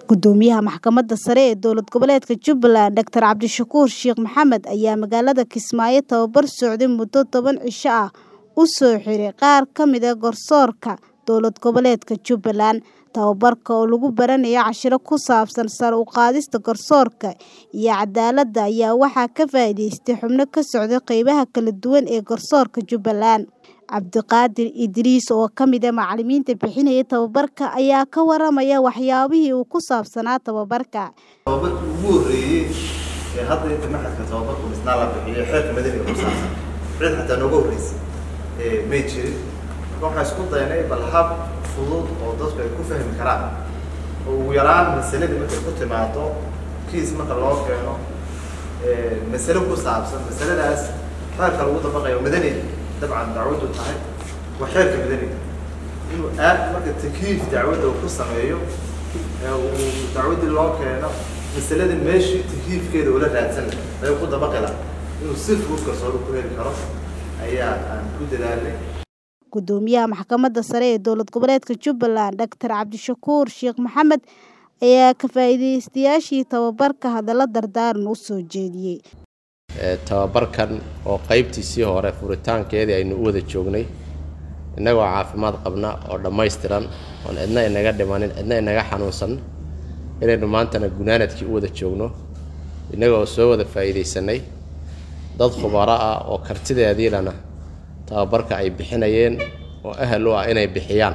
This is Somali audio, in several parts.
Gudoomiyaha Maxkamadda Sare ee Dowlad Goboleedka Jubbaland Dr. Cabdishakuur Sheikh Maxamed ayaa magaalada Kismaayo tababar socday muddo toban cisho ah u soo xiray qaar ka mid ah garsoorka dowlad goboleedka Jubbaland. Tababarka oo lagu baranayo casharro ku saabsan sare u qaadista garsoorka iyo cadaaladda ayaa waxaa ka faa'iideystay xubno ka socda qaybaha kala duwan ee garsoorka Jubbaland. Cabdiqaadir Idriis oo ka mid ah macallimiinta bixinayay tababarka ayaa ka waramaya waxyaabihii uu ku saabsanaa tababarka. tababarkii ugu horreeyey ee hadda inta maxadka tababarku misnaa la bixiyo xeerka madaniga ku saabsan cid xataa nooga horreysay ee may jirin marka waxaan isku daynay bal hab fudud oo dadku ay ku fahmi karaan oo ugu yaraan masaladii markay ku timaado kiis marka loo keeno ee masale ku saabsan masaladaas xeerka lagu dabaqayo madaniga dabcan dacwadu tahay waa xeerka madaniga inuu aad marka takyiif dacwadda uu ku sameeyo ee uu dacwaddii loo keeno masaladii meeshii takyiifkeeda ula raadsan lahaa ayuu ku dabaqi lahaa inuu si fudud kalsooni ku heli karo ayaa aan ku dadaalnay Gudoomiyaha Maxkamadda Sare ee Dowlad Goboleedka Jubbaland Dr. Cabdishakuur Sheikh Maxamed ayaa ka faa'iideystayaashii tababarka hadallo dardaaran u soo jeediyay. tababarkan oo qaybtiisii hore furitaankeedii aynu u wada joognay innagoo caafimaad qabna oo dhammaystiran oon cidna inaga dhimanin cidna inaga xanuunsan inaynu maantana gunaanadkii u wada joogno innagoo soo wada faa'iidaysanay dad khubaro ah oo kartideediilana tababarka ay bixinayeen oo ahal u ah inay bixiyaan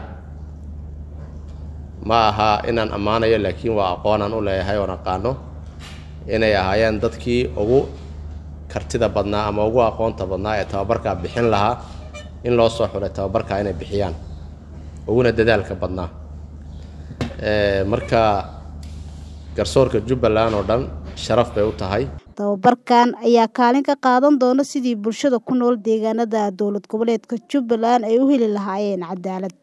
ma aha inaan ammaanayo laakiin waa aqoonaan u leeyahay oon aqaano inay ahaayeen dadkii ugu kartida badnaa ama ugu aqoonta badnaa ee tababarkaa bixin lahaa in loo soo xulay tababarkaa inay bixiyaan uguna dadaalka badnaa marka garsoorka jubbaland oo dhan sharaf bay u tahay Tababarkan ayaa kaalin ka qaadan doona sidii bulshada ku nool deegaanada dowlad goboleedka Jubbaland ay u heli lahaayeen cadaalad.